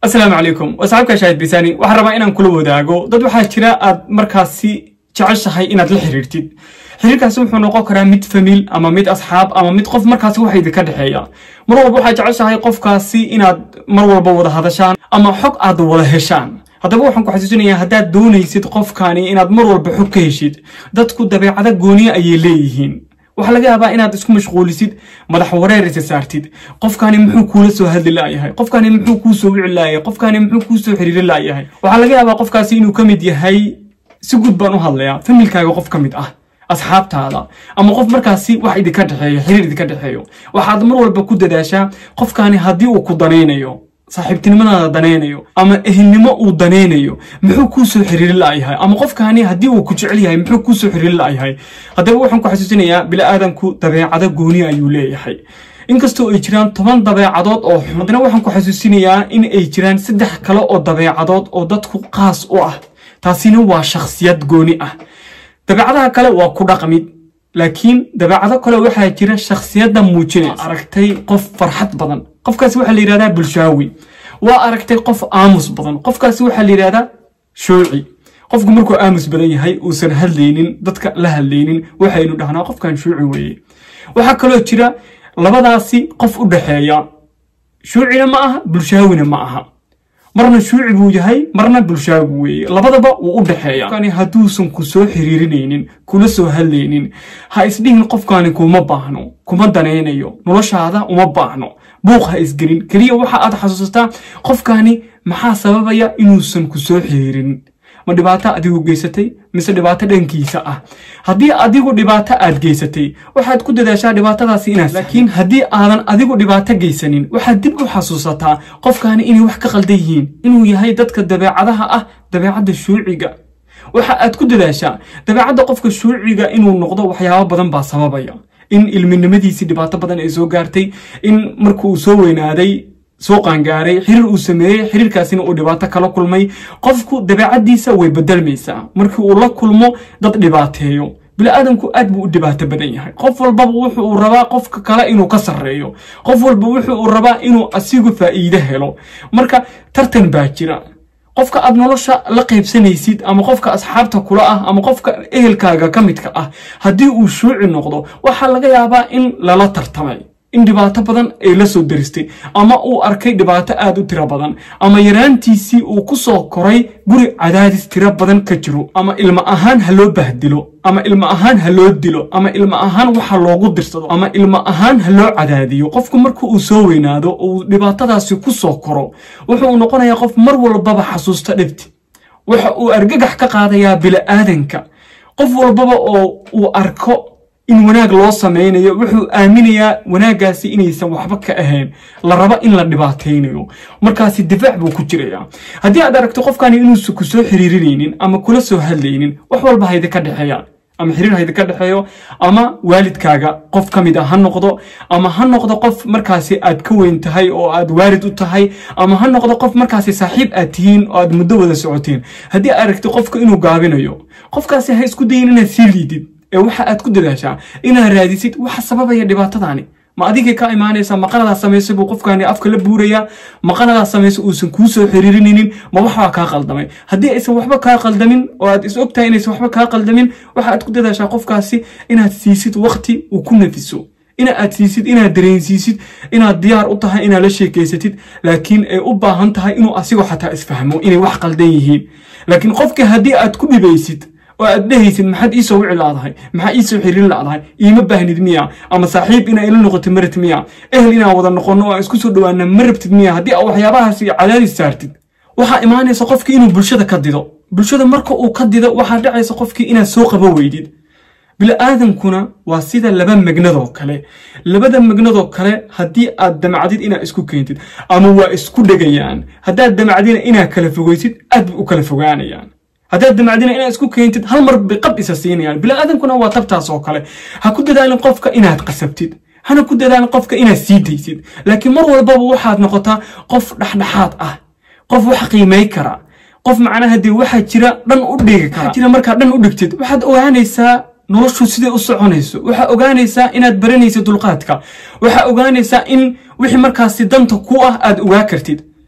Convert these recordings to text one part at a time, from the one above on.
asalaamu calaykum waa saxaabka shaahid bisaani waxaan rabaa inaan kula wadaago dad waxaa jira aad markaasi jeceshahay inaad la xiriirtid xiriirkaasi wuxuu noqon karaa mid famiil ama mid asxaab ama mid qof markaasi waxa idinka dhexeeya mar walba waxaa jeceshahay qofkaasi inaad mar walba wada hadashaan ama xog aad wada heshaan haddaba waxaan ku xasuusinayaa haddaad doonaysid qofkani inaad mar walba xog ka heshid dadku dabeecado gooniya ayay leeyihiin waxaa laga yaabaa inaad isku mashquulisid madax wareer isa saartid qofkani muxuu kuula soo hadli laayahay qofkani muxuu kuu soo wici laayahay qofkani muxuu kuu soo xiriiri laayahay waxaa laga yaabaa qofkaasi inuu ka mid yahay si guud baan u hadlayaa familkaaga qof ka mid ah asxaabtaada ama qof markaasi wax idinka dhexeeyo xiriir idinka dhexeeyo waxaad mar walba ku dadaashaa qofkani haddii uu ku danaynayo saaxiibtinimadaada danaynayo ama ehelnimo uu danaynayo muxuu kuu soo xiriiri la'yahay ama qofkani haddii uu ku jecel yahay muxuu kuu soo xiriiri la'yahay haddaba waxaan ku xasuusinayaa bili-aadanku dabeecado gooni ayuu leeyahay inkastoo ay jiraan toban dabeecadood oo xun haddana waxaan ku xasuusinayaa in ay jiraan saddex kale oo dabeecadood oo dadku qaas u ah taasina waa shakhsiyad gooni ah dabeecadaha kale waa ku dhaqmid laakiin dabeecado kale waxaa jira shakhsiyadda muujinaysa aragtay qof farxad badan qofkaasi waxaa la yidhahdaa bulshaawi waa aragtay qof aamus badan qofkaasi waxaa la yidhahdaa shooci qofku markuu aamus badan yahay uusan hadlaynin dadka la hadlaynin waxaynu dhahnaa qofkan shooci weeye waxaa kaloo jira labadaasi qof u dhexeeya shuucina ma aha bulshaawina ma aha marna shuuci buu yahay marna bulshaagu weeye labadaba wuu u dhexeeya qofkani hadduusan ku soo xiriirinaynin kula soo hadlaynin ha isdhihin qofkani kuma baahno kuma danaynayo noloshaada uma baahno buuq ha isgelin keliya waxa aad xasuusataa qofkani maxaa sababaya inuusan ku soo xiriirin ma dhibaato adigu geysatay mise dhibaato dhankiisa ah haddii adigu dhibaato aad geysatay waxaad ku dadaashaa dhibaatadaasi inaad laakiin haddii aadan adigu dhibaato geysanin waxaad dib u xasuusataa qofkani inay wax ka qaldan yihiin inuu yahay dadka dabeecadaha ah dabeecadda shuuciga waxa aad ku dadaashaa dabeecadda qofka shuuciga inuu noqdo waxyaabo badan baa sababaya in ilminimadiisii dhibaato badan ay soo gaartay in markuu soo weynaaday soo qaangaaray xiriir uu sameeyey xiriirkaasina uu dhibaato kala kulmay qofku dabeecaddiisa way bedelmaysaa markii uu la kulmo dad dhibaateeyo bili-aadanku aad buu u dhibaato badan yahay qof walbaba wuxu uu rabaa qofka kale inuu ka sarreeyo qof walba wuxu uu rabaa inuu asigu faa'iide helo marka tartan baa jira qofka aad nolosha la qaybsanaysid ama qofka asxaabta kula ah ama qofka ehelkaaga ka midka ah haddii uu shuuci noqdo waxaa laga yaabaa in lala tartamay in dhibaato badan ay la soo daristay ama uu arkay dhibaato aad u tiro badan ama yaraantiisii uu ku soo koray guri cadaadis tiro badan ka jiro ama ilmo ahaan ha loo bahdilo ama ilmo ahaan ha loo dilo ama ilmo ahaan waxa loogu dirsado ama ilmo ahaan ha loo cadaadiyo qofku marka uu soo weynaado uu dhibaatadaasi ku soo koro wuxuu noqonayaa qof mar walbaba xasuusta dhibti waxa uu argagax ka qaadayaa bili-aadanka qof walbaba oo uu arko in wanaag loo samaynayo wuxuu aaminayaa wanaaggaasi inaysan waxba ka ahayn la rabo in la dhibaataynayo markaasi difaac buu ku jirayaa haddii aad aragto qofkani inuusan ku soo xiriirinaynin ama kula soo hadlaynin wax walba haydinka dhexeeyaan ama xiriir haydinka dhexeeyo ama waalidkaaga qof ka mid a ha noqdo ama ha noqdo qof markaasi aad ka weyn tahay oo aad waalid u tahay ama ha noqdo qof markaasi saaxiib aad tihiin oo aad muddo wada socoteen haddii aad aragto qofka inuu gaabinayo qofkaasi ha isku dayin inaad sii liidid ee waxa aad ku dadaashaa inaad raadisid waxa sababaya dhibaatadaani ma adigay ka imaanaysa maqanadaa samaysa buu qofkani afka la buurayaa maqanadaa samaysa uusan kuu soo xiriirinaynin ma waxbaa kaa qaldamay haddii aysan waxba kaa qaldamin oo aad is ogtahay inaysan waxba kaa qaldamin waxa aad ku dadaashaa qofkaasi inaad siisid wakti uu ku nafiso ina aad siisid inaad dareensiisid inaad diyaar u tahay inaad la sheekaysatid laakiin ay u baahan tahay inuu asigoo xataa isfahmo inay wax qaldan yihiin laakiin qofka haddii aad ku dhibaysid oo aad dhehaysid maxaad iisoo wici laadahay maxaa iisoo xiriirin ladahay iima baahnid miya ama saaxiib inaa ila noqoto ma rabtid miya ehel inaan wada noqonno oo aan isku soo dhawaana ma rabtid miya haddii aa waxyaabahaasi cadaadis saartid waxaa imaanaysa qofkii inuu bulshada ka dido bulshada marka uu ka dido waxaa dhacaysa qofkii inaad soo qabo weydid bili-aadankuna waa sida laba magnadoo kale labada magnadoo kale haddii aad damacdid inaad isku keentid ama waa isku dhegayaan haddaad damacdina inaad kala fogeysid aad bay u kala fogaanayaan haddaad damacdina inaad isku keentid hal mar bay qab isa siinayaan bili-aadankuna waa tabtaas oo kale ha ku dadaalin qofka inaad qasabtid hana ku dadaalin qofka inaad sii daysid laakiin mar walbaba waxaad noqotaa qof dhexdhexaad ah qof wax qiimay kara qof macnaha dee waxaa jira dhan u dhigi kara jira markaa dhan u dhigtid waxaad ogaanaysaa noloshu siday u soconayso waxaa ogaanaysaa inaad baranaysid dulqaadka waxaa ogaanaysaa in wixii markaasi danta ku ah aad ogaa kartid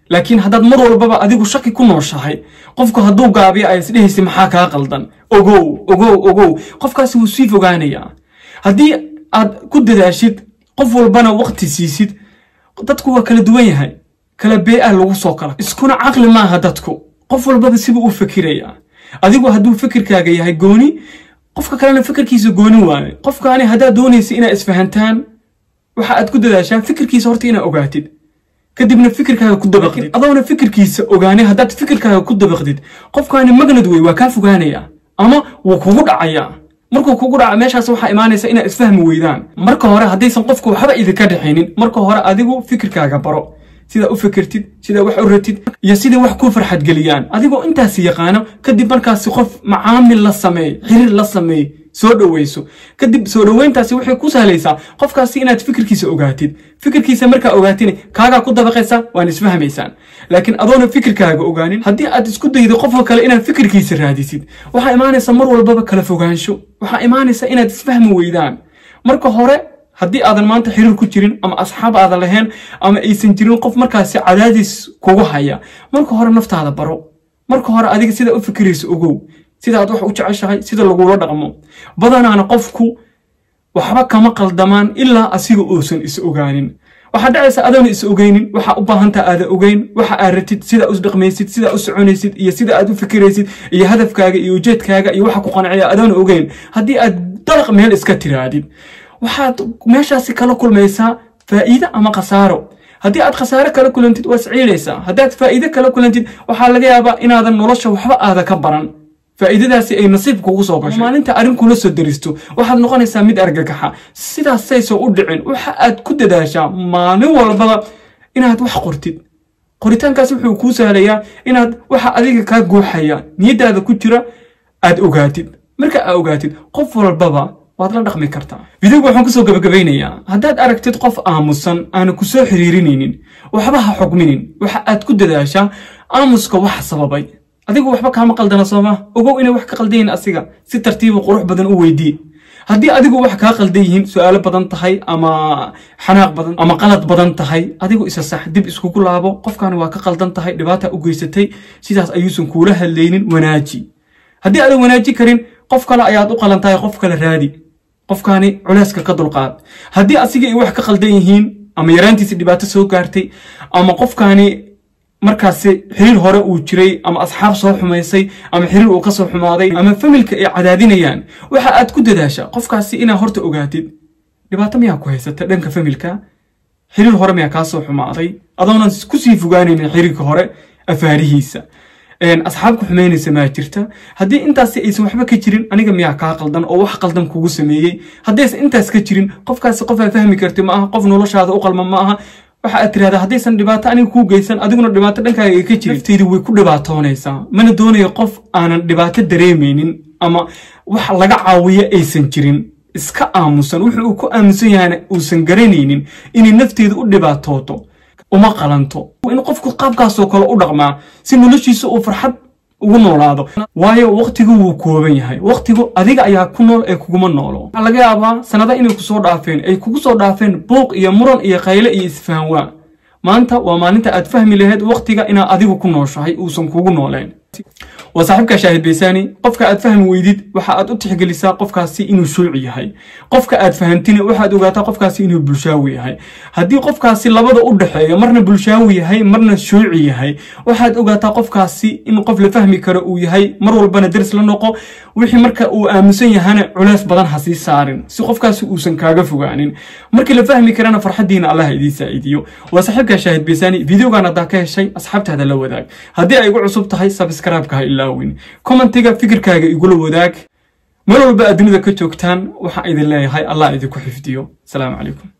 laakiin haddaad mar walbaba adigu shaki ku nooshahay qofku hadduu gaabiyo ay isdhehaysa maxaa kaa qaldan ogow ogow ogow qofkaasi wuu sii fogaanayaa haddii aad ku dadaashid qof walbana waqti siisid dadku waa kala duwan yahay kala bee-a lagu soo kala iskuna caqli maaha dadku qof walbaba sibuu u fikirayaa adigu hadduu fikirkaaga yahay gooni qofka kalena fikirkiisa gooni waaye qofkaani haddaad doonaysa inaad isfahantaan waxa aad ku dadaashaa fikirkiisa horta inaad ogaatid kadibna fikirkaaga ku dabaqdid adoona fikirkiisa ogaanay haddaad fikirkaaga ku dabaqdid qofkaani magnad wey waa kaa fogaanayaa ama wuu kugu dhacayaa markuu kugu dhaca meeshaas waxaa imaanaysa inaad isfahmi weydaan marka hore haddaysan qofku waxba idinka dhexaynin marka hore adigu fikirkaaga baro sidaa u fikirtid sidaa wax u ratid iyo sidai wax kuu farxadgeliyaan adigoo intaasi yaqaano kadib markaasi qof macaamil la sameey xiriir la sameey soo dhoweyso kadib soo dhoweyntaasi waxay ku sahlaysaa qofkaasi inaad fikirkiisa ogaatid fikirkiisa markaa ogaatin kaagaa ku dabaqaysa waan isfahmaysaan laakiin adoona fikirkaaga ogaanin haddii aad isku daydo qofka kale inaad fikirkiisa raadisid waxaa imaanaysa mar walbaba kala fogaansho waxaa imaanaysa inaad isfahmi weydaan marka hore haddii aadan maanta xiriir ku jirin ama asxaab aadan lahayn ama aysan jirin qof markaasi cadaadis kugu haya marka hore naftaada baro marka hore adiga sidaa u fikiraysa ogow sidaad wax u jeceshahay sida lagula dhaqmo badanaana qofku waxba kama qaldamaan ilaa asiga uusan is ogaanin waxaa dhacaysa adoona is ogeynin waxaa u baahantaa aada ogeyn waxa aad ratid sidaa u dhaqmaysid sidaa u soconaysid iyo sida aad u fikiraysid iyo hadafkaaga iyo ujeedkaaga iyo waxa ku qanciya adoona ogeyn haddii aad dalaq meel iska tiraadid waxaad meeshaasi kala kulmaysaa faa'iide ama khasaaro haddii aad khasaare kala kulantid waa isciilaysaa haddaad faa'iide kala kulantid waxaa laga yaabaa inaadan nolosha waxba aada ka baran faa'iidadaasi ay nasiib kugu soo gashay maalinta arrin kula soo daristo waxaad noqonaysaa mid argagaxa sidaasaysan u dhicin waxa aad ku dadaashaa maalin walbaba inaad wax qortid qoritaankaas wuxuu kuu sahlayaa inaad waxa adiga kaa guuxaya niyaddaada ku jira aad ogaatid marka aad ogaatid qof walbaba waad la dhaqmi kartaa videoga waxaan kusoo gabagabaynayaa haddaad aragtid qof aamusan aana ku soo xiriirinaynin waxba ha xugminin waxa aad ku dadaashaa aamuska waxa sababay adigu waxba kaama qaldana sooma ogow inay wax ka qaldan yihiin asiga si tartiiba qurux badan u weydii haddii adigu wax kaa qaldan yihiin su-aalo badan tahay ama xanaaq badan ama qalad badan tahay adigu isa sax dib iskugu laabo qofkaani waa ka qaldan tahay dhibaata u geysatay sidaas ayuusan kuula hadlaynin wanaaji haddii aadan wanaaji karin qof kale ayaad u qalan tahay qof kale raadi qofkaani culeyska ka dulqaad haddii asiga ay wax ka qaldan yihiin ama yaraantiisi dhibaato soo gaartay ama qofkaani markaasi xiriir hore uu jiray ama asxaab soo xumaysay ama xiriir uu ka soo xumaaday ama familka ay cadaadinayaan waxa aad ku dadaasha qofkaasi inaad horta ogaatid dhibaato miyaa ku haysata dhanka familka xiriir hore miyaa kaa soo xumaaday adoonan kusii fogaanaynin xiriirka hore afaarihiisa asxaab ku xumaynaysa maa jirta haddii intaasi aysan waxba ka jirin aniga miyaa kaa qaldan oo wax qaldan kugu sameeyey haddaysan intaas ka jirin qofkaasi qof aa fahmi karti ma aha qof noloshaada u qalma ma aha waxa aad tirahdaa haddaysan dhibaato aniga kuu geysan adiguna dhibaato dhankaaga ay ka jirin nafteydu way ku dhibaatoonaysaa mana doonayo qof aanan dhibaato dareemaynin ama wax laga caawiyo aysan jirin iska aamusan wuxuu uu ku aamusan yahayna uusan garanaynin inay nafteedu u dhibaatooto uma qalanto in qofku qaabkaasoo kale u dhaqmaa si noloshiisa uu farxad ugu noolaado waayo waqtigu wuu kooban yahay waqtigu adiga ayaa ku nool ee kuguma noolo waxaa laga yaabaa sanada inay kusoo dhaafeen ay kugu soo dhaafeen buuq iyo muran iyo kayle iyo isfahanwaa maanta waa maalinta aad fahmi lahayd waqtiga inaad adigu ku nooshahay uusan kugu nooleen waa saaxiibka shaahid baysaani qofka aad fahmi weydid waxa aad u tixgelisaa qofkaasi inuu shuuci yahay qofka aad fahantina waxaad ogaataa qofkaasi inuu bulshaawi yahay haddii qofkaasi labada u dhexeeyo marna bulshaawi yahay marna shuuci yahay waxaad ogaataa qofkaasi in qof la fahmi karo uu yahay mar walbana daris la noqo wixii marka uu aamusan yahana culeys badan ha sii saarin si qofkaasi uusan kaaga fogaanin markii la fahmi karana farxadiina allah idiin saa'iidiyo waa saaxiibka shaahid baysaani videogan haddaa ka heshay asxaabtaada la wadaag haddii ay igu cusub tahay sabskraibka ha ilaawin commentiga fikirkaaga igula wadaag meel walba aad dunida ka joogtaan waxaan idin leeyahay allah idinku xifdiyo asalaamu calaykum